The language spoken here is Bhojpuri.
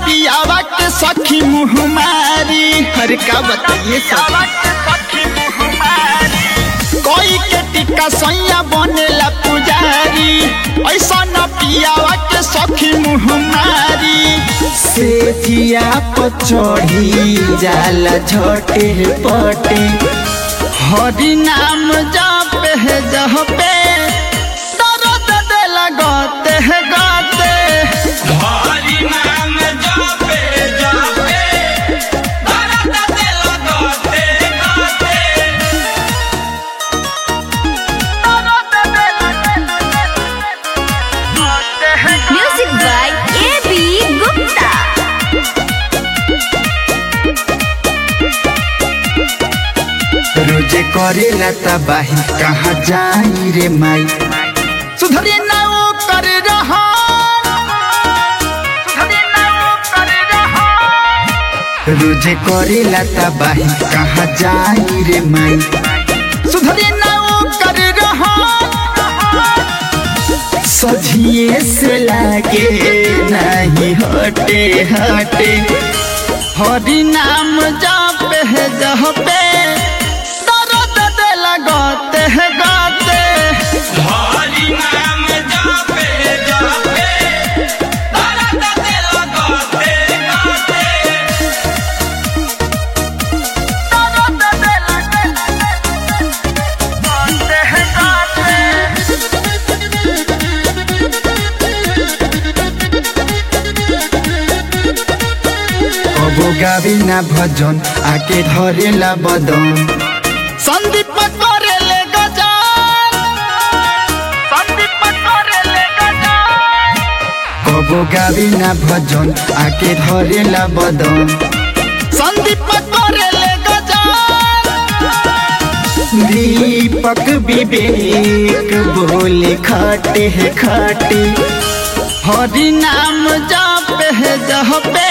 पियावा के सखी मुहमारी हर का बताइए सब कोई के टिक्का सैया बनेला पुजारी ऐसा न पियावा के सखी मुहमारी से जिया पचढ़ी जाला झटे पटे हरि नाम जप है जहपे दर्द दिल गते है गते हरि नाम जपे जपे दर्द दिल गते गते Music by A.B. Gupta. रोजे करेला तबाही कहाँ जाई रे माई सुधरे ना वो कर रहा रोजे करेला तबाही कहाँ जाई रे माई सुधरे ना वो कर रहा सझिए से लागे नहीं हटे हटे हरि नाम जप है जहपे दर्द दिल गते है गते हरि नाम जपे जपे दर्द दिल गते गते कबो गावी ना भजन आके धरेला बदन संदीप करेले गजान संदीप करेले गजान कबो गावी ना भजन आके धरेला बदन संदीप करेले गजान दीपक विवेक बोले खाटे है खाटे हरि नाम जप है जहपे